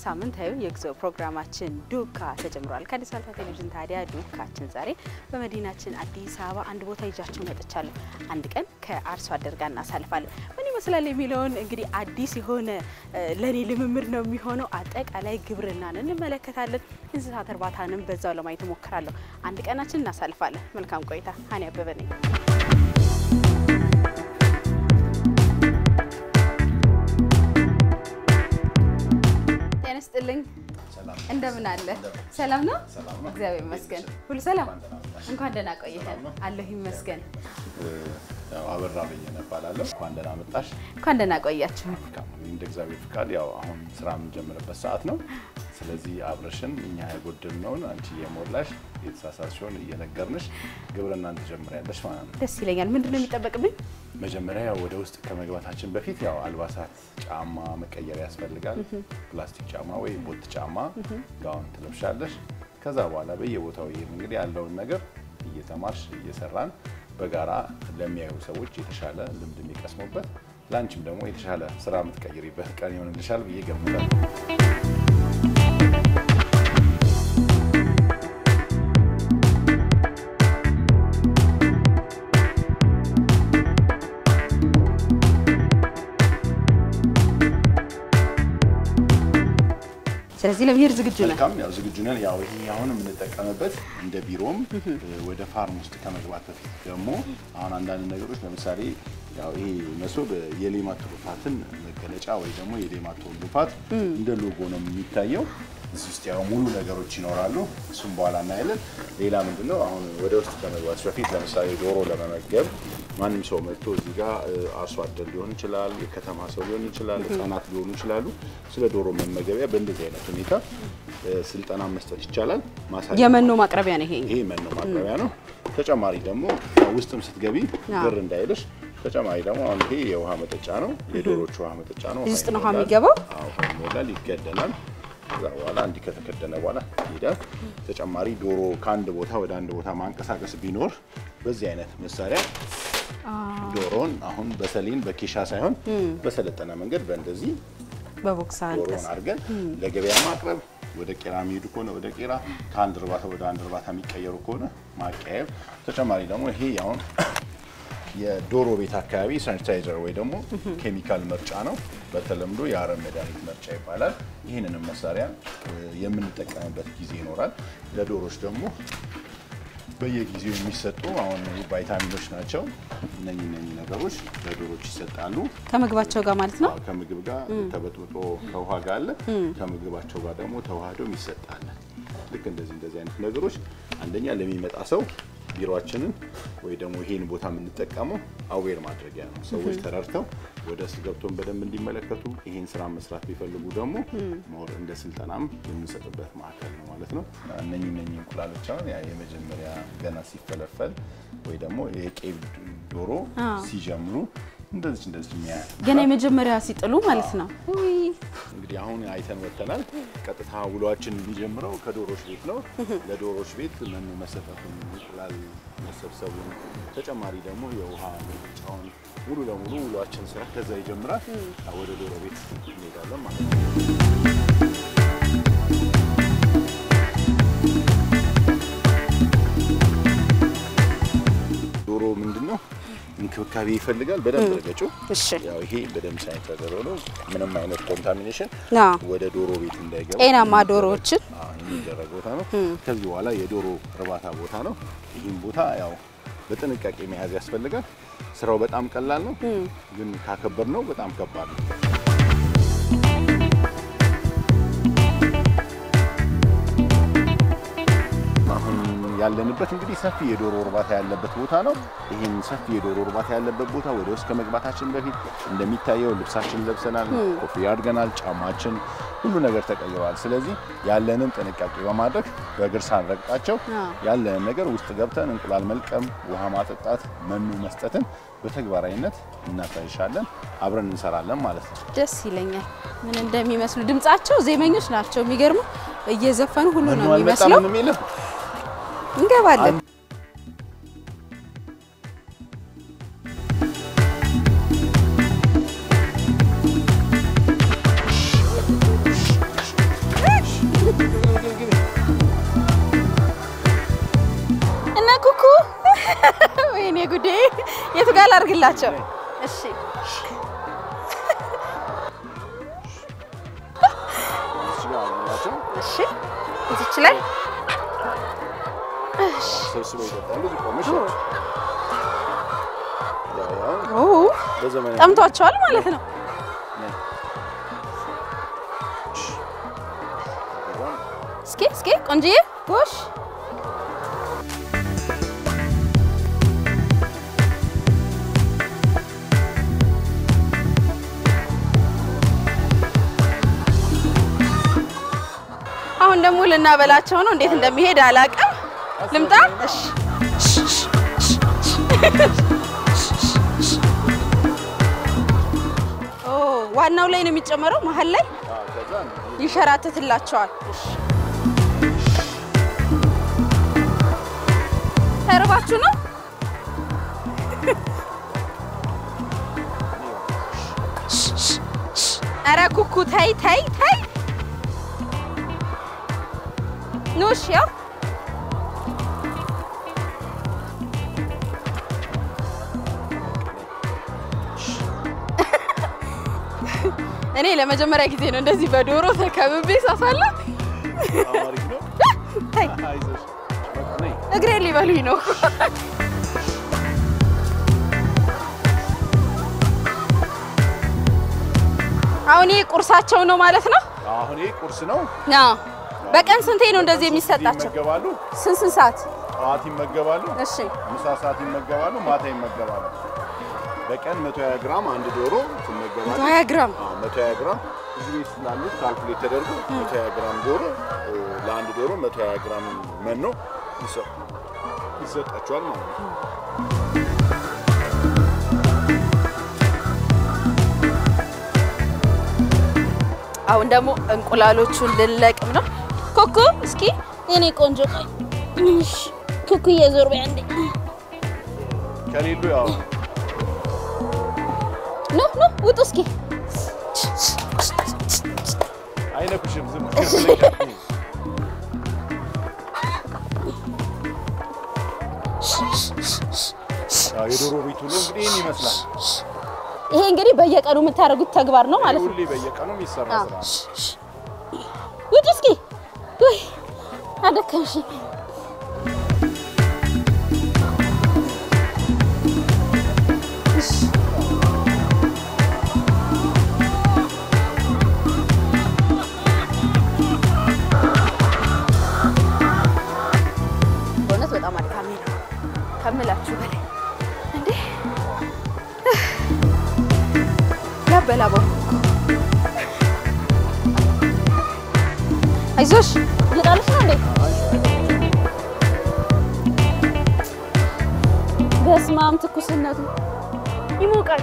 ሳምንታዊ የጉዞ ፕሮግራማችን ዱካ ተጀምሯል። ከአዲስ አበባ ቴሌቪዥን ታዲያ ዱካችን ዛሬ በመዲናችን አዲስ አበባ አንድ ቦታ ይዣችሁ መጥቻለሁ። አንድ ቀን ከአርሶ አደር ጋር እናሳልፋለን። ምን ይመስላል የሚለውን እንግዲህ አዲስ የሆነ ለእኔ ልምምድ ነው የሚሆነው። አጠቃላይ ግብርናን እንመለከታለን። እንስሳት እርባታንም በዛው ለማየት እሞክራለሁ። አንድ ቀናችን እናሳልፋለን። መልካም ቆይታ። ሀኒ አበበ ነኝ። ጤና ይስጥልኝ። እንደምን አለ? ሰላም ነው? እግዚአብሔር ይመስገን። ሁሉ ሰላም? እንኳን ደህና ቆይተን። አለሁ ይመስገን። አበራ በየነ እባላለሁ። እንኳን ደህና መጣሽ። እንኳን ደህና ቆያችሁ። እንደ እግዚአብሔር ፍቃድ ያው አሁን ስራ የምንጀምርበት ሰዓት ነው። ስለዚህ አብረሽን እኛ የጎደልነውን አንቺ እየሞላሽ የተሳሳትሽውን እየነገርንሽ ግብርናን ትጀምሪያለሽ ማለት ነው። ደስ ይለኛል። ምንድን ነው የሚጠበቅብኝ? መጀመሪያ ያው ወደ ውስጥ ከመግባታችን በፊት ያው አልባሳት፣ ጫማ መቀየር ያስፈልጋል። ፕላስቲክ ጫማ ወይ ቦት ጫማ ጋውን ትለብሻለሽ። ከዛ በኋላ በየቦታው ይሄም እንግዲህ ያለውን ነገር እየተማርሽ እየሰራን በጋራ ለሚያዩ ሰዎች የተሻለ ልምድ የሚቀስሙበት ለአንቺም ደግሞ የተሻለ ስራ የምትቀይሪበት ቀን ይሆንልሻል ብዬ ገምታለሁ። ስለዚህ ለመሄድ ዝግጁ ነን። መልካም ያው ዝግጁ ነን። ያው ይሄ አሁን የምንጠቀምበት እንደ ቢሮም ወደ ፋርም ውስጥ ከመግባት በፊት ደግሞ አሁን አንዳንድ ነገሮች ለምሳሌ ያው ይሄ መሶብ የሌማት ትሩፋትን መገለጫ ወይ ደግሞ የሌማት ትሩፋት እንደ ሎጎ ነው የሚታየው። እዚህ ውስጥ ያው ሙሉ ነገሮች ይኖራሉ። እሱም በኋላ እናያለን። ሌላ ምንድን ነው አሁን ወደ ውስጥ ከመግባት በፊት ለምሳሌ ዶሮ ለመመገብ ማንም ሰው መጥቶ እዚህ ጋር አርሶ አደር ሊሆን ይችላል፣ የከተማ ሰው ሊሆን ይችላል፣ ህጻናት ሊሆኑ ይችላሉ። ስለ ዶሮ መመገቢያ በእንደዚህ አይነት ሁኔታ ስልጠና መስጠት ይቻላል። ማሳያ የመኖ ማቅረቢያ ነው ይሄ። ይሄ መኖ ማቅረቢያ ነው። ተጨማሪ ደግሞ ውስጥም ስትገቢ ግር እንዳይልሽ ተጨማሪ ደግሞ አሁን ይሄ የውሃ መጠጫ ነው። የዶሮች ውሃ መጠጫ ነው። እዚህ ውስጥ ነው ውሃ የሚገባው። አዎ ውሃ ይሞላል፣ ይገደላል። ከዛ በኋላ እንዲህ ከተከደነ በኋላ ይሄዳል። ተጨማሪ ዶሮ ከአንድ ቦታ ወደ አንድ ቦታ ማንቀሳቀስ ቢኖር በዚህ አይነት መሳሪያ ዶሮን አሁን በሰሊን በኬሻ ሳይሆን በሰለጠነ መንገድ በእንደዚህ በቦክስ ዶሮን አድርገን ለገበያ ማቅረብ ወደ ቄራ የሚሄዱ ከሆነ ወደ ቄራ፣ ከአንድ እርባታ ወደ አንድ እርባታ የሚቀየሩ ከሆነ ማቀያየር። ተጨማሪ ደግሞ ይሄ አሁን የዶሮ ቤት አካባቢ ሳኒታይዘር ወይ ደግሞ ኬሚካል መርጫ ነው። በተለምዶ የአረም መድኃኒት መርጫ ይባላል። ይህንንም መሳሪያ የምንጠቀምበት ጊዜ ይኖራል። ለዶሮች ደግሞ በየጊዜው የሚሰጡ አሁን ቫይታሚኖች ናቸው። እነኚህ እነኚህ ነገሮች ለዶሮች ይሰጣሉ። ከምግባቸው ጋር ማለት ነው። ከምግብ ጋር ተበጥብጦ ከውሃ ጋር አለ። ከምግባቸው ጋር ደግሞ ተዋህደው ይሰጣል። ልክ እንደዚህ እንደዚህ አይነት ነገሮች አንደኛ ለሚመጣ ሰው ቢሮአችንን ወይ ደግሞ ይሄን ቦታ የምንጠቀመው አዌር ማድረጊያ ነው። ሰዎች ተረድተው ወደ ውስጥ ገብቶን በደንብ እንዲመለከቱ ይሄን ስራ መስራት ቢፈልጉ ደግሞ ሞር እንደ ስልጠናም የምንሰጥበት ማዕከል ነው ማለት ነው። እነኚህ እነኚህ እንቁላሎች አሁን ያ የመጀመሪያ ገና ሲፈለፈል ወይ ደግሞ የቄብ ዶሮ ሲጀምሩ እንደዚህ እንደዚህ የሚያ ገና የመጀመሪያ ሲጥሉ ማለት ነው። ውይ እንግዲህ አሁን አይተን ወጥተናል። ቀጥታ ውሏችን የሚጀምረው ከዶሮች ቤት ነው። ለዶሮች ቤት መኖ መሰጠቱን፣ እንቁላል መሰብሰቡን፣ ተጨማሪ ደግሞ የውሃ ምርጫውን ሙሉ ለሙሉ ውሏችን ስራ ከዛ ይጀምራል። ወደ ዶሮ ቤት እንሄዳለን ማለት ነው። ዶሮ ምንድን ነው እንክብካቤ ይፈልጋል። በደንብ ረገጩ። እሺ ያው ይሄ በደንብ ሳይንስ ነው። ምንም አይነት ኮንታሚኔሽን አዎ። ወደ ዶሮ ቤት እንዳይገባ ጤናማ ዶሮዎችን አዎ፣ የሚደረግ ቦታ ነው። ከዚህ በኋላ የዶሮ እርባታ ቦታ ነው። ይህም ቦታ ያው በጥንቃቄ መያዝ ያስፈልጋል። ስራው በጣም ቀላል ነው፣ ግን ካከበር ነው በጣም ከባድ ነው። አሁን ያለንበት እንግዲህ ሰፊ የዶሮ እርባታ ያለበት ቦታ ነው። ይህን ሰፊ የዶሮ እርባታ ያለበት ቦታ ወደ ውስጥ ከመግባታችን በፊት እንደሚታየው ልብሳችን ለብሰናል፣ ኮፍያ አድርገናል፣ ጫማችን ሁሉ ነገር ተቀይረዋል። ስለዚህ ያለንን ጥንቃቄ በማድረግ በእግር ሳንረግጣቸው ያለንን ነገር ውስጥ ገብተን እንቁላል መልቀም፣ ውሃ ማጠጣት፣ መኖ መስጠትን በተግባራዊነት እናሳይሻለን። አብረን እንሰራለን ማለት ነው። ደስ ይለኛል። ምን እንደሚመስሉ ድምጻቸው ዜመኞች ናቸው። የሚገርሙ እየዘፈኑ ሁሉ ነው መኖ አልመጣም የሚመስለው። የሚልም እንገባለን። ልሂድላቸው። እሺ እዚህ ጋር አላቸው እሺ እዚች ላይ ሰብስበው ይጠጣሉ። እዚህ ቆመሽ ኦ ያው ያው ኦ በዘመናዊ ጠምቷቸዋል ማለት ነው። ነይ። ከዛም እስኪ እስኪ ቆንጅዬ ጎሽ አሁን ደግሞ ልናበላቸው ነው። እንዴት እንደሚሄድ አላውቅም። ልምጣ። እሺ ኦ ዋናው ላይ ነው የሚጨመረው፣ መሀል ላይ አዎ፣ ከዛ ይንሸራተትላቸዋል። ተርባችሁ ነው? ኧረ ኩኩ ተይ ተይ ተይ። ኑ እሺ፣ ያው እኔ ለመጀመሪያ ጊዜ ነው እንደዚህ በዶሮ ተከብቤ ሳሳለ። በጣም አሪፍ ነው። ተይ አይዞሽ በቃ ነይ። እግሬን ሊበሉኝ ነው። አሁን ይሄ ቁርሳቸው ነው ማለት ነው? አሁን ይሄ ቁርስ ነው። አዎ። በቀን ስንቴ ነው እንደዚህ የሚሰጣቸው? ይመገባሉ። ስንት ስንት ሰዓት? ጠዋት ይመገባሉ፣ እሺ ምሳ ሰዓት ይመገባሉ፣ ማታ ይመገባሉ። በቀን 120 ግራም አንድ ዶሮ ትመገባለች። 20 ግራም። አዎ 120 ግራም እዚህ ቤት ስላሉት ካልኩሌት ተደርጎ 120 ግራም ዶሮ እ፣ ለአንድ ዶሮ 120 ግራም መኖ ይሰ- ይሰጣቸዋል ማለት ነው። አሁን ደግሞ እንቁላሎቹን ልንለቅም ነው። ኩኩ እስኪ የኔ ቆንጆ ቆይ። እሺ ኩኩ እየዞር በይ አንዴ። ከሌሉ ያው ኑ ኑ ውጡ እስኪ። አይነኩሽም። ዝም ብለሽ ያው የዶሮ ቤት ውሎ እንግዲህ ይህን ይመስላል። ይሄ እንግዲህ በየቀኑ የምታደርጉት ተግባር ነው ማለት ነው። ሁሌ በየቀኑ የሚሰራ አዎ። ስራ ነው። ውጭ እስኪ ውይ አደከምሽ። በእውነት በጣም አድካሚ ነው ከምላችሁ በላይ እንዴ ያበላበው አይዞሽ እየጣለሽ ነው እንዴ? በስመ አብ ትኩስነቱ ይሞቃል።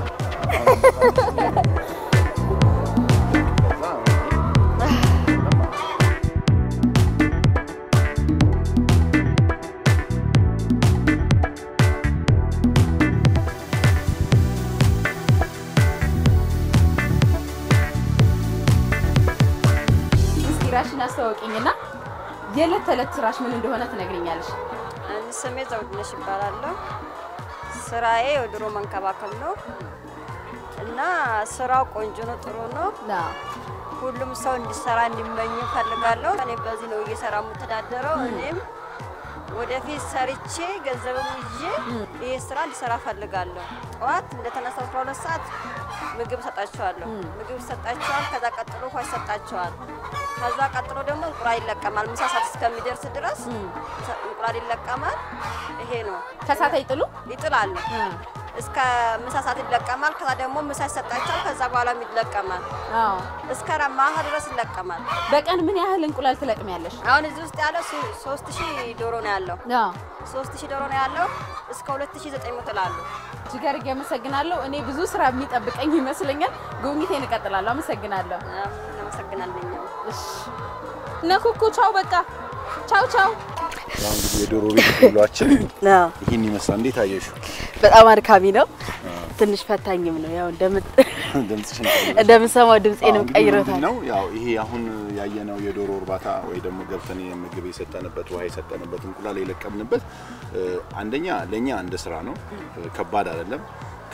እስኪ ራሽን አስተዋውቂኝና የዕለት ተዕለት ስራሽ ምን እንደሆነ ትነግሪኛለሽ? እኔ ስሜ ዘውድነሽ ይባላለሁ። ስራዬ የዶሮ መንከባከብ ነው እና ስራው ቆንጆ ነው፣ ጥሩ ነው። ሁሉም ሰው እንዲሰራ እንዲመኝ እፈልጋለሁ። እኔ በዚህ ነው እየሰራ የምተዳደረው። እኔም ወደፊት ሰርቼ ገንዘብም ይዤ ይህ ስራ እንዲሰራ እፈልጋለሁ። ጠዋት እንደተነሳ 12 ሰዓት ምግብ ሰጣቸዋለሁ። ምግብ ይሰጣቸዋል። ከዛ ቀጥሎ ውሃ ይሰጣቸዋል። ከዛ ቀጥሎ ደግሞ እንቁላል ይለቀማል። ምሳ ሰዓት እስከሚደርስ ድረስ እንቁላል ይለቀማል። ይሄ ነው ከሳት አይጥሉ? ይጥላሉ። እስከ ምሳ ሰዓት ይለቀማል። ከዛ ደግሞ ምሳ ይሰጣቸዋል። ከዛ በኋላም ይለቀማል። አዎ። እስከ ማታ ድረስ ይለቀማል። በቀን ምን ያህል እንቁላል ትለቅሚያለሽ? አሁን እዚህ ውስጥ ያለው ሶ- ሶስት ሺህ ዶሮ ነው ያለው። አዎ። ሶስት ሺህ ዶሮ ነው ያለው። እስከ ሁለት ሺህ ዘጠኝ መቶ ይጥላሉ። እጅግ አድርጌ አመሰግናለሁ። እኔ ብዙ ስራ የሚጠብቀኝ ይመስለኛል። ጉብኝቴን እቀጥላለሁ። አመሰግናለሁ። እናመሰግናለን። እኛም እሺ። እነ ኩኩ ቻው፣ በቃ ቻው ቻው። ያው እንግዲህ የዶሮ ቤት ውሏችን ይህን ይመስላል። እንዴት አየሽው? በጣም አድካሚ ነው፣ ትንሽ ፈታኝም ነው። ያው እንደምት ድምፅሽን ቀይረሽ። እንደምሰማው ድምፄንም እንግዲህ ቀይሮታል። ምንድን ነው ያው ይሄ አሁን ያየነው የዶሮ እርባታ ወይ ደግሞ ገብተን ምግብ የሰጠንበት ውሃ የሰጠንበት እንቁላል የለቀምንበት እ፣ አንደኛ ለእኛ እንደ ስራ ነው እ፣ ከባድ አይደለም።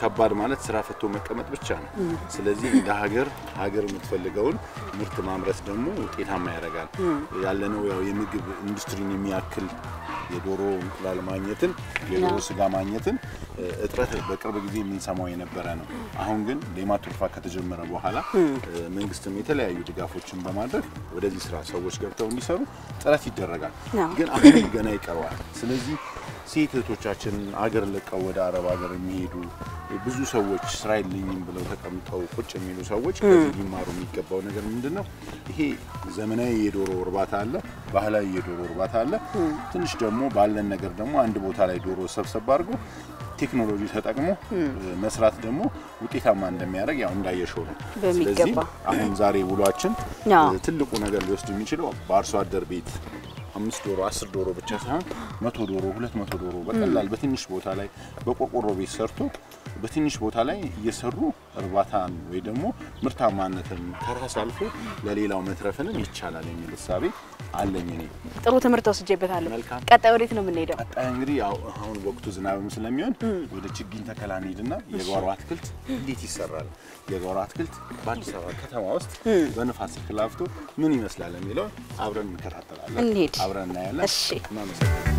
ከባድ ማለት ስራ ፈቶ መቀመጥ ብቻ ነው። ስለዚህ እንደ ሀገር ሀገር የምትፈልገውን ምርት ማምረት ደግሞ ውጤታማ ያደርጋል። ያለነው ያው የምግብ ኢንዱስትሪን የሚያክል የዶሮ እንቁላል ማግኘትን የዶሮ ስጋ ማግኘትን እ፣ እጥረት በቅርብ ጊዜ የምንሰማው የነበረ ነው። አሁን ግን ሌማት ትሩፋት ከተጀመረ በኋላ እ፣ መንግስትም የተለያዩ ድጋፎችን በማድረግ ወደዚህ ስራ ሰዎች ገብተው እንዲሰሩ ጥረት ይደረጋል። አዎ። ግን አሁንም ገና ይቀረዋል። ስለዚህ ሴት እህቶቻችን አገር ለቀው ወደ አረብ ሀገር የሚሄዱ ብዙ ሰዎች ስራ የለኝም ብለው ተቀምጠው ቁጭ የሚሉ ሰዎች ከዚህ ሊማሩ የሚገባው ነገር ምንድን ነው? ይሄ ዘመናዊ የዶሮ እርባታ አለ፣ ባህላዊ የዶሮ እርባታ አለ። ትንሽ ደግሞ ባለን ነገር ደግሞ አንድ ቦታ ላይ ዶሮ ሰብሰብ አድርጎ ቴክኖሎጂ ተጠቅሞ መስራት ደግሞ ውጤታማ እንደሚያደርግ ያው እንዳየሸው ነው። በሚገባ። ስለዚህ አሁን ዛሬ ውሏችን አዎ። እ፣ ትልቁ ነገር ሊወስድ የሚችለው በአርሶ አደር ቤት አምስት ዶሮ አስር ዶሮ ብቻ ሳይሆን መቶ ዶሮ ሁለት መቶ ዶሮ በቀላል በትንሽ ቦታ ላይ በቆርቆሮ ቤት ሰርቶ በትንሽ ቦታ ላይ እየሰሩ እርባታን ወይ ደግሞ ምርታማነትን ከራስ አልፎ ለሌላው መትረፍንም ይቻላል የሚል እሳቤ አለኝ እኔ። ጥሩ ትምህርት ወስጄበታለሁ። መልካም። ቀጣይ ወዴት ነው የምንሄደው? ቀጣይ እንግዲህ ያው አሁን ወቅቱ ዝናብም ስለሚሆን ወደ ችግኝ ተከላ እንሂድና የጓሮ አትክልት እንዴት ይሰራል፣ የጓሮ አትክልት በአዲስ አበባ ከተማ ውስጥ በንፋስ ስልክ ላፍቶ ምን ይመስላል የሚለው አብረን እንከታተላለን፣ እንሂድ። አብረን እናያለን። እሺ። እናመሰግናለን።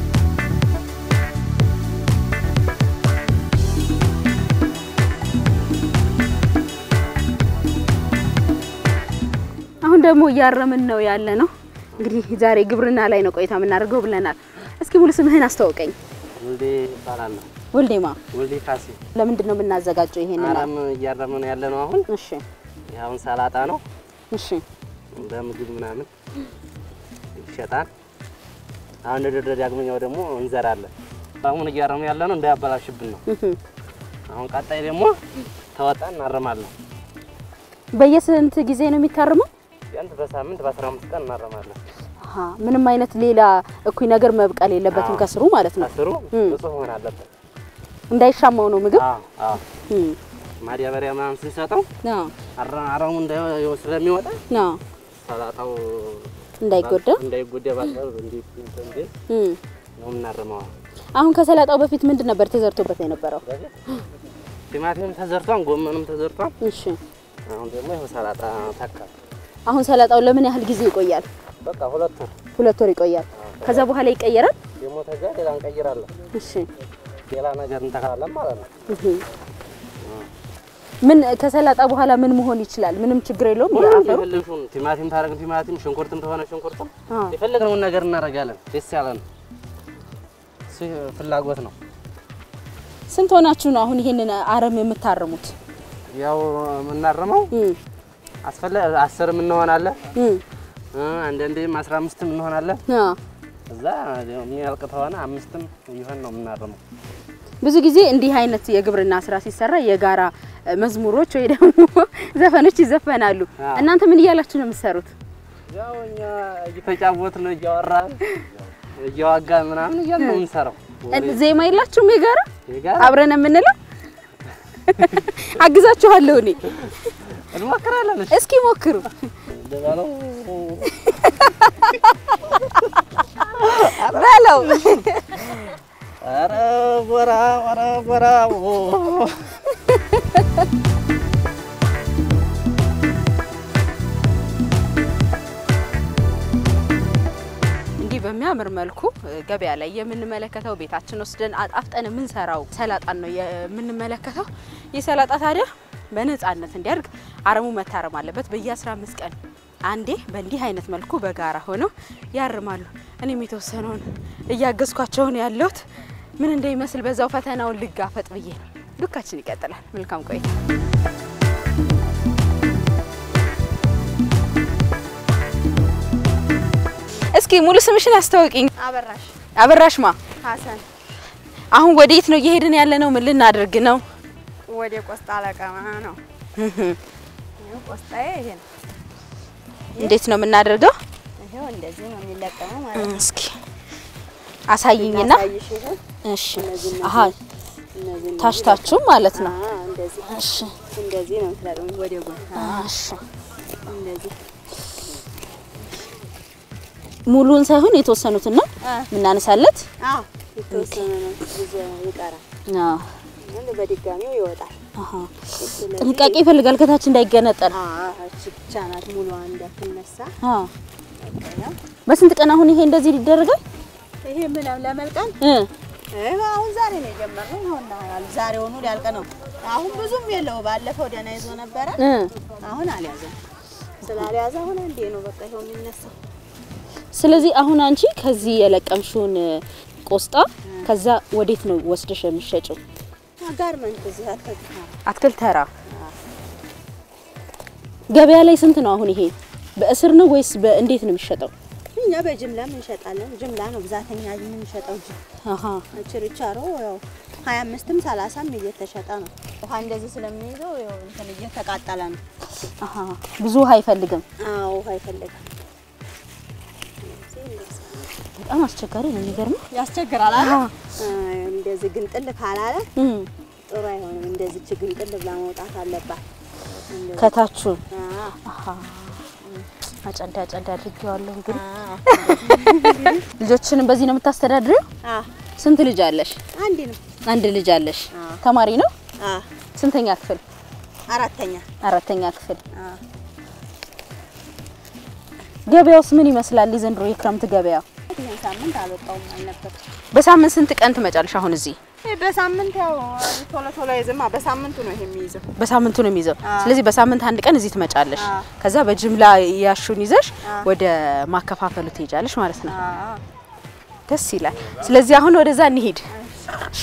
አሁን ደግሞ እያረምን ነው ያለ ነው። እንግዲህ ዛሬ ግብርና ላይ ነው ቆይታ የምናደርገው ብለናል። እስኪ ሙሉ ስምህን አስተዋውቀኝ። ወልዴ ይባላል ነው። ወልዴማ፣ ወልዴ ካሴ ለምንድን ነው የምናዘጋጀው ይሄንን? አረም እያረምን ያለ ነው። አሁን እሺ፣ ይህ አሁን ሰላጣ ነው። እሺ፣ በምግብ ምናምን ይሸጣል። አሁን ድርድር ዳግመኛው ደግሞ እንዘራለን። አሁን እያረሙ ያለ ነው እንዳያበላሽብን ነው። እህ። አሁን ቀጣይ ደግሞ ተወጣ እናረማለን። በየስንት ጊዜ ነው የሚታረመው? ቢያንስ በሳምንት በአስራ አምስት ቀን እናረማለን። አሃ፣ ምንም አይነት ሌላ እኩይ ነገር መብቀል የለበትም አዎ። ከስሩ ማለት ነው። ከስሩ እም። ንጹህ መሆን አለበት። እንዳይሻማው ነው ምግብ። አዎ አዎ። እም፣ ማዳበሪያ ምናምን ስንሰጠው አዎ፣ አረ- አረሙ እንዳይ- ስለሚወጣ አዎ፣ ሰላጣው እንዳይጎዳ። እንዳይጎዳ ባጠር እንዲ እንዲ እም። ነው የምናርመው። አሁን ከሰላጣው በፊት ምንድን ነበር ተዘርቶበት የነበረው? ቲማቲም ተዘርቷል፣ ጎመንም ተዘርቷል። እሺ፣ አሁን ደግሞ ይኸው ሰላጣ ተካ። አሁን ሰላጣው ለምን ያህል ጊዜ ይቆያል? በቃ ሁለት ወር ሁለት ወር ይቆያል። ከዛ በኋላ ይቀየራል። ደግሞ ተጋ ሌላ እንቀይራለን፣ እሺ፣ ሌላ ነገር እንተካለን ማለት ነው። እህ። ምን ከሰላጣ በኋላ ምን መሆን ይችላል? ምንም ችግር የለውም። የአፈሩ የፈለግሽውን ቲማቲም ታረግ ቲማቲም፣ ሽንኩርትም ተሆነ ሽንኩርትም አዎ። የፈለግነውን ነገር እናደርጋለን። ደስ ያለን እሱ ፍላጎት ነው። ስንት ሆናችሁ ነው አሁን ይሄንን አረም የምታርሙት? ያው የምናርመው እም፣ አስፈላ አስርም እንሆናለን እም፣ እ አንዳንዴም አስራ አምስትም እንሆናለን። አዎ። እዛ የሚያልቅ ተሆነ አምስትም ይሆን ነው የምናርመው። ብዙ ጊዜ እንዲህ አይነት የግብርና ስራ ሲሰራ የጋራ እ፣ መዝሙሮች ወይ ደግሞ ዘፈኖች ይዘፈናሉ። አዎ። እናንተ ምን እያላችሁ ነው የምትሰሩት? ያው እኛ እየተጫወትን እያወራን እያዋጋን ምናምን እያልን ነው የምንሰራው። እ፣ ዜማ የላችሁም የጋራ የጋራ አብረን የምንለው? አግዛችኋለሁ እኔ። እንሞክራለን። እሺ እስኪ ሞክሩ። ልበለው በለው ኧረ ጎራ ኧረ ጎራ እንዲህ በሚያምር መልኩ እ፣ ገበያ ላይ የምንመለከተው ቤታችን ወስደን አጣፍጠን የምንሰራው ሰላጣን ነው የምንመለከተው። ይህ ሰላጣ ታዲያ በነፃነት እንዲያድግ አረሙ መታረም አለበት። በየ15 ቀን አንዴ በእንዲህ አይነት መልኩ በጋራ ሆነው ያርማሉ። እኔም የተወሰነውን እያገዝኳቸውን ያለሁት ምን እንደሚመስል በዛው ፈተናውን ልጋፈጥ ብዬ ነው። ዱካችን ይቀጥላል። መልካም ቆይታ። እስኪ ሙሉ ስምሽን አስታውቂኝ። አበራሽ አበራሽማ ሀሰን አሁን ወዴት ነው እየሄድን ያለ ነው? ምን ልናደርግ ነው? ወደ ቆስጣ ለቀማ ነው። ይኸው ቆስጣዬ ይሄ ነው። እንዴት ነው የምናደርገው? ይሄው እንደዚህ ነው የሚለቀመው ማለት ነው። እስኪ አሳይኝና። ላሳይሽ ይሄን እሺ። እነዚህ አሀ እነዚህ ታሽታችሁ ማለት ነው። አዎ፣ እንደዚህ እሺ፣ እንደዚህ ነው የምትለቅመው ወደ ጎን። አዎ፣ እሺ። እንደዚህ ሙሉን ሳይሆን የተወሰኑትን ነው አ የምናነሳለት። አዎ፣ የተወሰነ ነው ብዙ ይቀራል። አዎ። በድጋሚው ይወጣል። አሃ ጥንቃቄ ይፈልጋል ከታች እንዳይገነጠል። እቺ ብቻ ናት ሙሉዋ እንዳትነሳ። አ በቃ ያው በስንት ቀን አሁን ይሄ እንደዚህ ይደረጋል? ይሄ ምን ለመልቀም እ ይሄ አሁን ዛሬ ነው የጀመርነው። አሁን ዛሬውኑ ሊያልቅ ነው። አሁን ብዙም የለው። ባለፈው ደህና ይዞ ነበረ። እ አሁን አልያዘም። ስላልያዘ አሁን አንዴ ነው በቃ ይኸው የሚነሳው። ስለዚህ አሁን አንቺ ከዚህ የለቀምሽውን ቆስጣ ከዛ ወዴት ነው ወስደሽ የሚሸጪው? ጋርመንት እዚህ አልተግታ አትክልት ተራ ገበያ ላይ ስንት ነው አሁን ይሄ? በእስር ነው ወይስ በእንዴት ነው የሚሸጠው? እኛ በጅምላም እንሸጣለን። ጅምላ ነው ብዛተኛ የምንሸጠው እንጂ አሃ ችርቻሮ ያው ሀያ አምስትም ሰላሳም እየተሸጠ ነው። ውሃ እንደዚህ ስለሚይዘው ያው እንትን እየተቃጠለ ነው። አሃ ብዙ ውሃ አይፈልግም። አዎ ውሃ ይፈልጋል። በጣም አስቸጋሪ ነው የሚገርመው። ያስቸግራል አለ እንደዚህ ግንጥል ካላለ እም ጥሩ አይሆንም። እንደዚህ ች ግንጥል ብላ መውጣት አለባት። እንደዚህ። ከታቹ አዎ፣ አሃ አጨዳ አጨዳ አድርጌዋለሁ። እንግዲህ አዎ፣ ልጆችንም በዚህ ነው የምታስተዳድሪው? አዎ። ስንት ልጅ አለሽ? አንድ ነው። አንድ ልጅ አለሽ። አዎ። ተማሪ ነው? አዎ፣ ስንተኛ ክፍል? አራተኛ። አራተኛ ክፍል። አዎ። ገበያውስ ምን ይመስላል? የዘንድሮ የክረምት ገበያ ይህን ሳምንት አልወጣውም አልነበር። በሳምንት ስንት ቀን ትመጫለሽ? አሁን እዚህ ይህ በሳምንት ያው ቶሎ ቶሎ አይዝማ። በሳምንቱ ነው ይሄ የሚይዘው። በሳምንቱ ነው የሚይዘው። አዎ። ስለዚህ በሳምንት አንድ ቀን እዚህ ትመጫለሽ። አዎ። ከዛ በጅምላ ያሹን ይዘሽ አዎ። ወደ ማከፋፈሉ ትሄጃለሽ ማለት ነው። አዎ። ደስ ይላል። ስለዚህ አሁን ወደዛ እንሂድ። እሺ።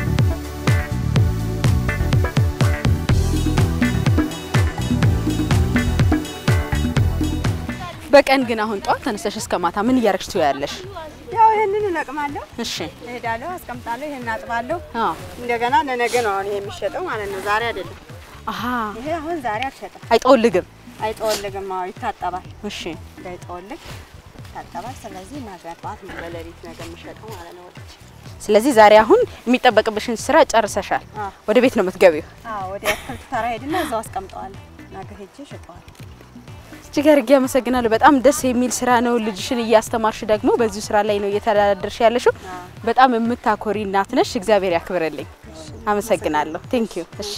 በቀን ግን አሁን ጠዋት ተነስተሽ እስከ ማታ ምን እያረግሽ ትውያለሽ? ያው ይሄንን እለቅማለሁ፣ እሺ። እሄዳለሁ፣ አስቀምጣለሁ፣ ይሄን አጥባለሁ። አዎ። እንደገና ለነገ ነው አሁን ይሄ የሚሸጠው ማለት ነው። ዛሬ አይደለም። አሃ ይሄ አሁን ዛሬ አልሸጠም። አይጠወልግም። አይጠወልግም። አዎ ይታጠባል። እሺ። እንዳይጠወልግ ይታጠባል። ስለዚህ ነገ ጠዋት ነው ለሌሊት ነገ የሚሸጠው ማለት ነው። ወጥቼ ስለዚህ ዛሬ አሁን የሚጠበቅብሽን ስራ ጨርሰሻል። አዎ። ወደ ቤት ነው የምትገቢው። አዎ ወደ አትክልት ተራ ሄድና እዛው አስቀምጠዋለሁ። ነገ ሄጄ እሸጠዋለሁ። እጅግ አድርጌ አመሰግናለሁ። በጣም ደስ የሚል ስራ ነው። ልጅሽን እያስተማርሽ ደግሞ በዚሁ ስራ ላይ ነው እየተዳደርሽ ያለሽው። በጣም የምታኮሪ እናት ነሽ። እግዚአብሔር ያክብርልኝ። አመሰግናለሁ። ቴንክ ዩ። እሺ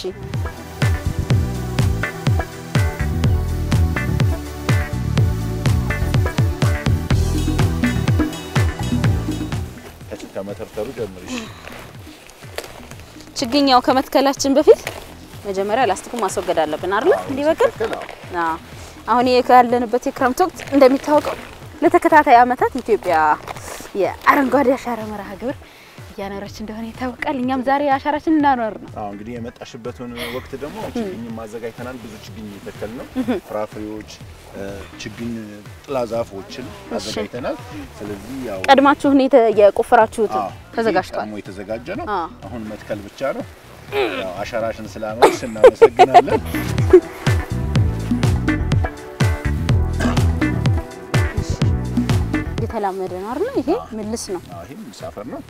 ከመተርተሩ ጀምርሽ ችግኛው ከመትከላችን በፊት መጀመሪያ ላስቲኩ ማስወገድ አለብን አይደል? እንዲበቅል አዎ። አሁን ይሄ ያለንበት የክረምት ወቅት እንደሚታወቀው ለተከታታይ ዓመታት ኢትዮጵያ የአረንጓዴ አሻራ መርሃ ግብር እያኖረች እንደሆነ ይታወቃል። እኛም ዛሬ አሻራችን እናኖር ነው። አዎ እንግዲህ የመጣሽበትን ወቅት ደግሞ ችግኝ ማዘጋጅተናል። ብዙ ችግኝ የተከል ነው። ፍራፍሬዎች፣ ችግኝ ጥላ ዛፎችን አዘጋጅተናል። ስለዚህ ያው ቀድማችሁ እኔ የቆፈራችሁት አዎ፣ ተዘጋጅቷል። ቀድሞ የተዘጋጀ ነው። አዎ። አሁን መትከል ብቻ ነው። ያው አሻራሽን ስላኖርሽ እናመሰግናለን። የተላመደ ነው አይደል? ይሄ ምልስ ነው። አዎ፣ ይሄም ሳፈር ነው።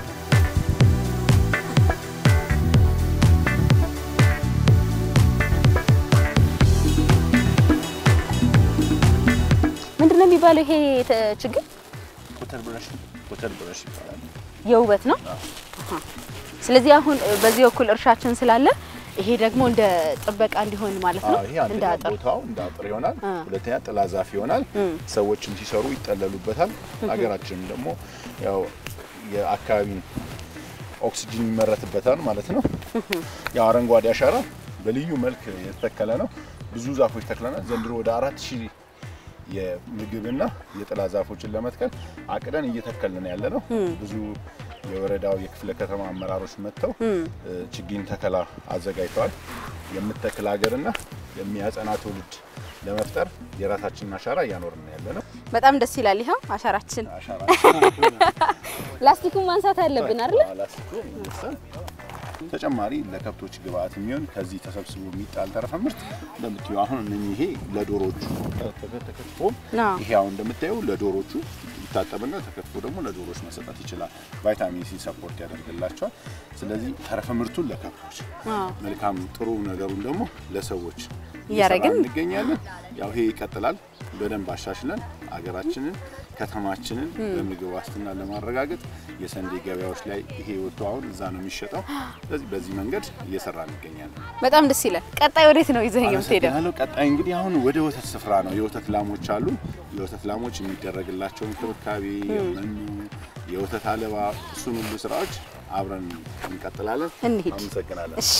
ምንድነው የሚባለው ይሄ ተ- ችግኝ? ኮተር ብረሽ ኮተር ብረሽ ይባላል። የውበት ነው። አሃ። ስለዚህ አሁን በዚህ በኩል እርሻችን ስላለ ይሄ ደግሞ እንደ ጥበቃ እንዲሆን ማለት ነው። አዎ፣ ይሄ እንደ አንደኛ አጥር ቦታው እንደ አጥር ይሆናል። አ። ሁለተኛ ጥላ ዛፍ ይሆናል። እም። ሰዎችም ሲሰሩ ይጠለሉበታል። ሀገራችንም ደግሞ ያው የአካባቢን ኦክሲጅን ይመረትበታል ማለት ነው። ያው አረንጓዴ አሻራ በልዩ መልክ የተተከለ ነው። ብዙ ዛፎች ተክለናል። ዘንድሮ ወደ አራት ሺህ የምግብና የጥላ ዛፎችን ለመትከል አቅደን እየተከልን ያለ ነው። ብዙ የወረዳው የክፍለ ከተማ አመራሮች መጥተው እ፣ ችግኝ ተከላ አዘጋጅተዋል። የምትተክል ሀገርና የሚያጸና ትውልድ ለመፍጠር የራሳችንን አሻራ እያኖርን ያለ ነው። በጣም ደስ ይላል። ይኸው አሻራችን። አሻራ ላስቲኩን ማንሳት አለብን አይደል? ላስቲኩ ይነሳል። ተጨማሪ ለከብቶች ግብአት የሚሆን ከዚህ ተሰብስቦ የሚጣል ተረፈ ምርት እንደምታዩ አሁን እነኚህ ይሄ ለዶሮዎቹ ተከ- ተከትፎ አዎ። ይሄ አሁን እንደምታዩ ለዶሮዎቹ ይታጠብና ተከትፎ ደግሞ ለዶሮዎች መሰጠት ይችላል። ቫይታሚን ሲ ሰፖርት ያደርግላቸዋል። ስለዚህ ተረፈ ምርቱን ለከብቶች አዎ። መልካም ጥሩ ነገሩን ደግሞ ለሰዎች እያደረግን እየሰራን እንገኛለን። ያው ይሄ ይቀጥላል። በደንብ አሻሽለን አገራችንን ከተማችንን በምግብ ዋስትና ለማረጋገጥ የሰንዴ ገበያዎች ላይ ይሄ ወጥቶ አሁን እዛ ነው የሚሸጠው። ስለዚህ በዚህ መንገድ እየሰራ እንገኛለን። በጣም ደስ ይላል። ቀጣይ ወዴት ነው ይዘኸኝ የምትሄደው? አመሰግናለሁ። ቀጣይ እንግዲህ አሁን ወደ ወተት ስፍራ ነው። የወተት ላሞች አሉ። የወተት ላሞች የሚደረግላቸው እንክብካቤ፣ መኖ፣ የወተት አለባ፣ እሱን ሁሉ ስራዎች አብረን እንቀጥላለን። እንሂድ። አመሰግናለን። እሺ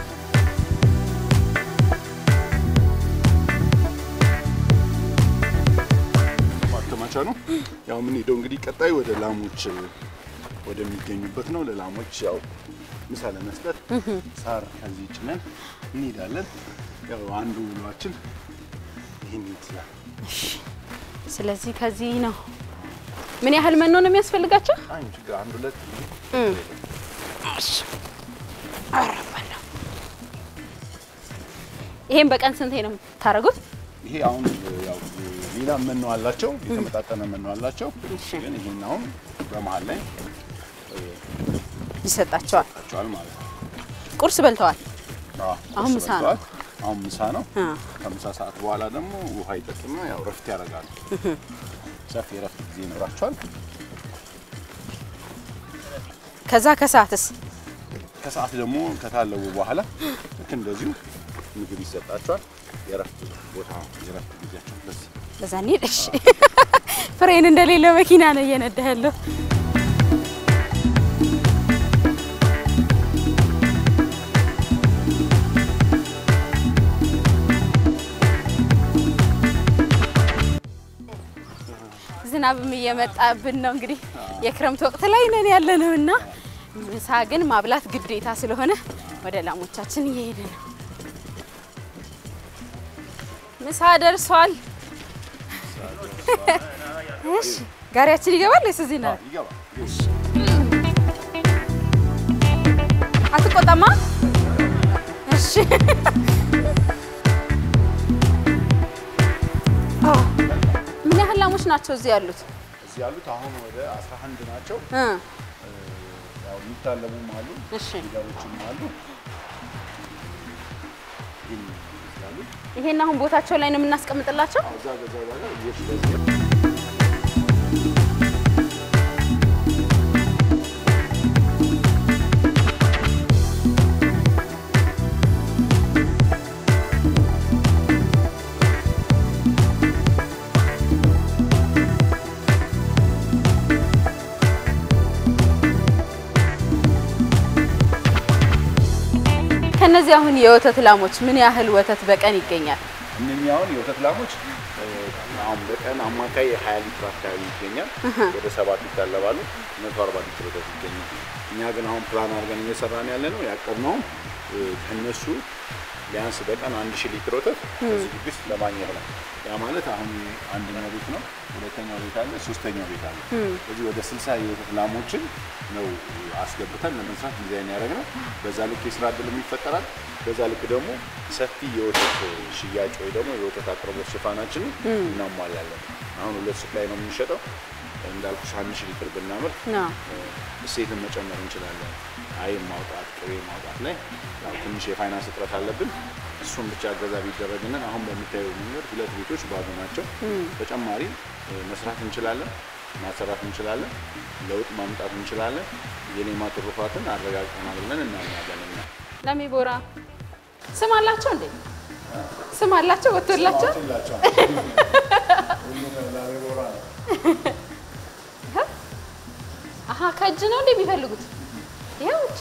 ማከማቻ ነው። ያው የምንሄደው እንግዲህ ቀጣይ ወደ ላሞች ወደሚገኙበት ነው። ለላሞች ያው ምሳ ለመስጠት ሳር ከዚህ ጭነን እንሄዳለን። ያው አንዱ ውሏችን ይህን ይመስላል። ስለዚህ ከዚህ ነው። ምን ያህል መኖ ነው የሚያስፈልጋቸው? አይ ችግር አንድ ሁለት አረባለሁ። ይሄን በቀን ስንቴ ነው የምታደርጉት? ይሄ አሁን ያው ሌላ መኖ አላቸው፣ የተመጣጠነ መኖ አላቸው። እሺ። ግን ይሄን አሁን በመሀል ላይ ይሰጣቸዋል። ታቸዋል ማለት ነው። ቁርስ በልተዋል። አዎ፣ አሁን ቁርስ ምሳ ነው። በልተዋል። አሁን ምሳ ነው። አ፣ ከምሳ ሰዓት በኋላ ደግሞ ውሃ ይጠጡና ያው ረፍት ያደርጋሉ። ሰፊ የረፍት ጊዜ ይኖራቸዋል። ከዛ ከሰዓትስ ከሰዓት ደግሞ ከታለቡ በኋላ ልክ እንደዚሁ ምግብ ይሰጣቸዋል። የረፍት ቦታ የረፍት ጊዜያቸው በስ በዛ እንሂድ። እሺ ፍሬን እንደሌለው መኪና ነው እየነዳ ያለው። ዝናብም እየመጣብን ነው። እንግዲህ የክረምት ወቅት ላይ ነን ያለ ነው እና ምሳ ግን ማብላት ግዴታ ስለሆነ ወደ ላሞቻችን እየሄደ ነው። ምሳ ደርሷል። እሺ ጋሪያችን ይገባል ወይስ እዚህ ነው? ይገባል። አትቆጣማ? እሺ ኦ፣ ምን ያህል ላሞች ናቸው እዚህ ያሉት? እዚህ ያሉት አሁን ወደ 11 ናቸው። እ ያው የሚታለቡም አሉ፣ እሺ ሊደሮችም አሉ። ይህን ይመስላሉ። ይሄን አሁን ቦታቸው ላይ ነው የምናስቀምጥላቸው። እዛ ገዛ ጋር ይሽ በዚህ ከነዚህ አሁን የወተት ላሞች ምን ያህል ወተት በቀን ይገኛል? እነኚህ አሁን የወተት ላሞች እ፣ አሁን በቀን አማካይ የ20 ሊትር አካባቢ ይገኛል። ወደ ሰባት ይታለባሉ። 140 ሊትር ወተት ይገኛል። እኛ ግን አሁን ፕላን አድርገን እየሰራን ያለ ነው ያቀድነው እ፣ ከነሱ ቢያንስ በቀን አንድ ሺህ ሊትር ወተት ከዚህ ግቢ ውስጥ ለማግኘት ነው። ያ ማለት አሁን አንደኛው ቤት ነው፣ ሁለተኛው ቤት አለ፣ ሶስተኛው ቤት አለ። ስለዚህ ወደ 60 የወተት ላሞችን ነው አስገብተን ለመስራት ዲዛይን ያደረግነው። በዛ ልክ የስራ እድልም ይፈጠራል። በዛ ልክ ደግሞ ሰፊ የወተት ሽያጭ ወይ ደግሞ የወተት አቅርቦት ሽፋናችንን እናሟላለን። አሁን ሁለት ሱቅ ላይ ነው የምንሸጠው። እንዳልኩሽ አንድ ሺህ ሊትር ብናመርት ነው እሴትን መጨመር እንችላለን። አይብ ማውጣት፣ ቅቤ ማውጣት ላይ ያው ትንሽ የፋይናንስ እጥረት አለብን። እሱን ብቻ እገዛ ቢደረግልን አሁን በሚታየው መንገድ ሁለት ቤቶች ባዶ ናቸው። ተጨማሪ እ፣ መስራት እንችላለን፣ ማሰራት እንችላለን፣ ለውጥ ማምጣት እንችላለን። የሌማት ትሩፋትን አረጋግጠናል ብለን እናምናለን እኛ። ለሚ ቦራ ስም አላቸው እንዴ? ስም አላቸው ወጥቶላቸው? አሀ ከእጅ ነው እንዴ የሚፈልጉት? ይኸው ብቻ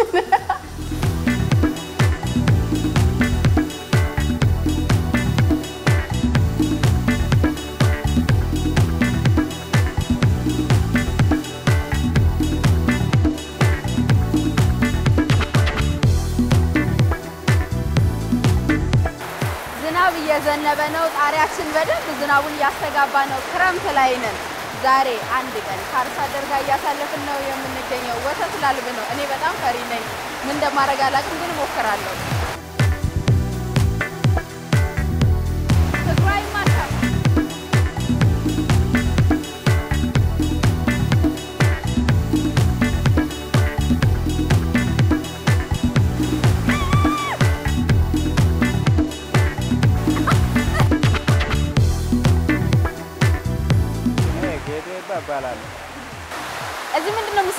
ዝናብ እየዘነበ ነው። ጣሪያችን በደንብ ዝናቡን እያስተጋባ ነው። ክረምት ላይ ነን። ዛሬ አንድ ቀን ከአርሶ አደር ጋር እያሳለፍን ነው የምንገኘው። ወተት ላልብ ነው። እኔ በጣም ፈሪ ነኝ። ምን እንደማደርግ አላውቅም፣ ግን እሞክራለሁ። እግሯ አይማታም።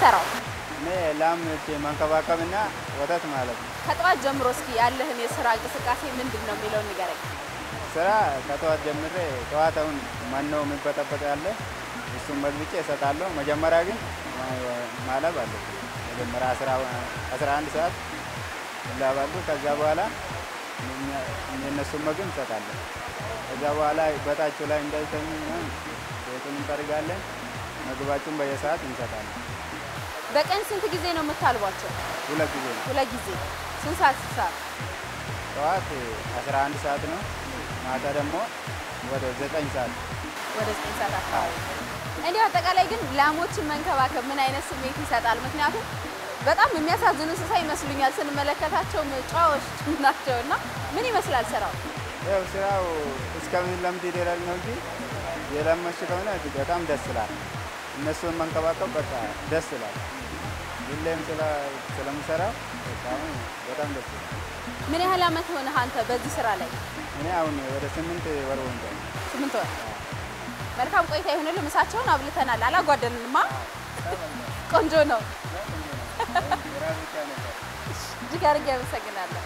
የምትሰራው? እኔ ላም መንከባከብና ወተት ማለት ነው። ከጠዋት ጀምሮ እስኪ ያለህን የስራ እንቅስቃሴ ምንድን ነው የሚለውን ንገረኝ። ስራ ከጠዋት ጀምሬ ጠዋት አሁን መኖ የሚበጠበጥ ያለ እሱን መግብጬ እሰጣለሁ። መጀመሪያ ግን ማለብ አለ። መጀመሪያ አስራ አንድ ሰዓት ይላባሉ። ከዛ በኋላ የእነሱን ምግብ እንሰጣለን። ከዛ በኋላ በታቸው ላይ እንዳይተኙ ምናምን ቤቱን እንጠርጋለን። ምግባቸውን በየሰዓት እንሰጣለን። በቀን ስንት ጊዜ ነው የምታልቧቸው? ሁለት ጊዜ ነው። ሁለት ጊዜ። ስንት ሰዓት ስንት ሰዓት? ጠዋት 11 ሰዓት ነው። ማታ ደግሞ ወደ ዘጠኝ ሰዓት ወደ ዘጠኝ ሰዓት አካባቢ። እንዲሁ አጠቃላይ ግን ላሞችን መንከባከብ ምን አይነት ስሜት ይሰጣል? ምክንያቱም በጣም የሚያሳዝኑ እንስሳ ይመስሉኛል ስንመለከታቸው ጨዋዎች ናቸው። እና ምን ይመስላል ስራው? ያው ስራው እስከምንለምድ ይደረግ ነው እንጂ የለመች ከሆነ በጣም ደስ ይላል። እነሱን መንከባከብ በቃ ደስ ይላል። ሁሌም ስለምሰራው በጣም ደስ ይላል። ምን ያህል አመት ሆነህ አንተ በዚህ ስራ ላይ? እኔ አሁን ወደ ስምንት ወር ሆንቷል። ስምንት ወር። መልካም ቆይታ ይሁንልህ። ምሳቸውን አብልተናል፣ አላጓደልንማ። ቆንጆ ነው። እጅግ አድርጌ አመሰግናለሁ።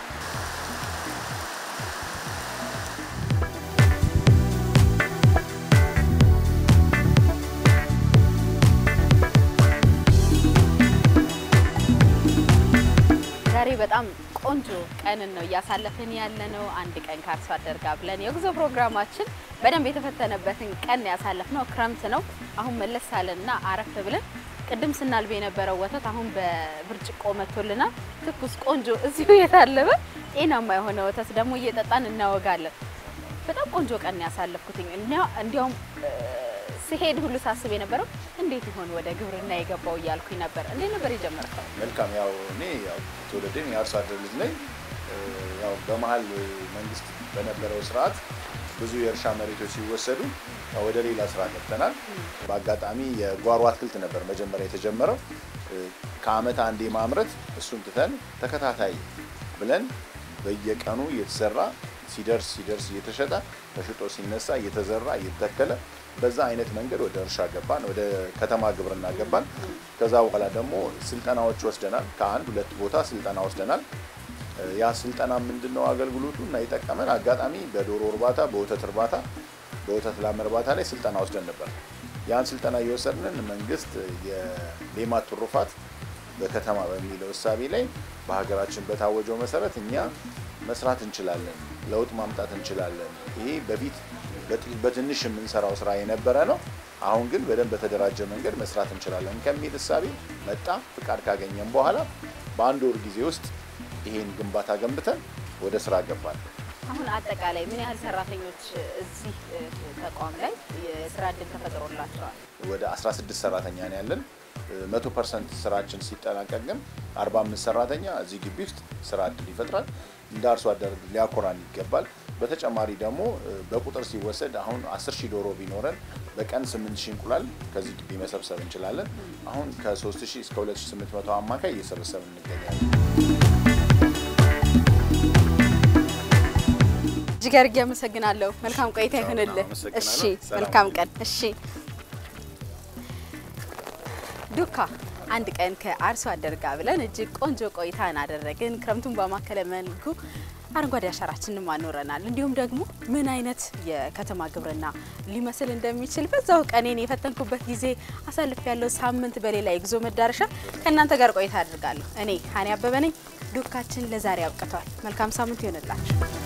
ዛሬ በጣም ቆንጆ ቀንን ነው እያሳለፍን ያለ ነው። አንድ ቀን ከአርሶ አደር ጋር ብለን የጉዞ ፕሮግራማችን በደንብ የተፈተነበትን ቀን ያሳለፍ ነው። ክረምት ነው። አሁን መለስ አለንና አረፍ ብለን ቅድም ስናልብ የነበረው ወተት አሁን በብርጭቆ መጥቶልናል። ትኩስ ቆንጆ እዚሁ የታለበ ጤናማ የሆነ ወተት ደግሞ እየጠጣን እናወጋለን። በጣም ቆንጆ ቀን ያሳለፍኩትኝ እንዲያውም ስሄድ ሁሉ ሳስብ የነበረው እንዴት ይሆን ወደ ግብርና የገባው እያልኩኝ ነበር። እንዴት ነበር የጀመርከው? መልካም ያው እኔ ያው ትውልዴም የአርሶ አደር ልጅ ነኝ። ያው በመሀል መንግስት በነበረው ስርዓት ብዙ የእርሻ መሬቶች ሲወሰዱ ወደ ሌላ ስራ ገብተናል። በአጋጣሚ የጓሮ አትክልት ነበር መጀመሪያ የተጀመረው። ከአመት አንዴ ማምረት እሱን ትተን ተከታታይ ብለን በየቀኑ እየተሰራ ሲደርስ ሲደርስ እየተሸጠ ተሽጦ ሲነሳ እየተዘራ እየተተከለ በዛ አይነት መንገድ ወደ እርሻ ገባን፣ ወደ ከተማ ግብርና ገባን። ከዛ በኋላ ደግሞ ስልጠናዎች ወስደናል። ከአንድ ሁለት ቦታ ስልጠና ወስደናል። ያ ስልጠና ምንድን ነው አገልግሎቱ እና የጠቀመን አጋጣሚ በዶሮ እርባታ፣ በወተት እርባታ፣ በወተት ላም እርባታ ላይ ስልጠና ወስደን ነበር። ያን ስልጠና እየወሰድንን መንግስት የሌማት ትሩፋት በከተማ በሚለው እሳቤ ላይ በሀገራችን በታወጀው መሰረት እኛ መስራት እንችላለን፣ ለውጥ ማምጣት እንችላለን። ይሄ በፊት በትንሽ የምንሰራው ስራ የነበረ ነው። አሁን ግን በደንብ በተደራጀ መንገድ መስራት እንችላለን ከሚል እሳቤ መጣ። ፍቃድ ካገኘን በኋላ በአንድ ወር ጊዜ ውስጥ ይሄን ግንባታ ገንብተን ወደ ስራ ገባል። አሁን አጠቃላይ ምን ያህል ሰራተኞች እዚህ ተቋም ላይ የስራ እድል ተፈጥሮላቸዋል? ወደ 16 ሰራተኛ ነው ያለን። መቶ ፐርሰንት ስራችን ሲጠናቀቅ ግን 45 ሰራተኛ እዚህ ግቢ ውስጥ ስራ እድል ይፈጥራል። እንደ አርሶ አደር ሊያኮራን ይገባል። በተጨማሪ ደግሞ በቁጥር ሲወሰድ አሁን 10 ሺህ ዶሮ ቢኖረን በቀን 8 ሺህ እንቁላል ከዚህ ግቢ መሰብሰብ እንችላለን። አሁን ከ3 ሺህ እስከ 2800 አማካይ እየሰበሰብን እንገኛለን። እጅግ አድርጌ አመሰግናለሁ። መልካም ቆይታ ይሁንልህ። እሺ፣ መልካም ቀን። እሺ ዱካ አንድ ቀን ከአርሶ አደር ጋር ብለን እጅግ ቆንጆ ቆይታን አደረግን። ክረምቱን በማከለ መልኩ አረንጓዴ አሻራችንን አኖረናል። እንዲሁም ደግሞ ምን አይነት የከተማ ግብርና ሊመስል እንደሚችል በዛው ቀኔን የፈተንኩበት ጊዜ አሳልፍ ያለው ሳምንት በሌላ የጉዞ መዳረሻ ከእናንተ ጋር ቆይታ አድርጋለሁ። እኔ ሀኒ አበበ ነኝ። ዱካችን ለዛሬ አብቅቷል። መልካም ሳምንት ይሆንላችሁ።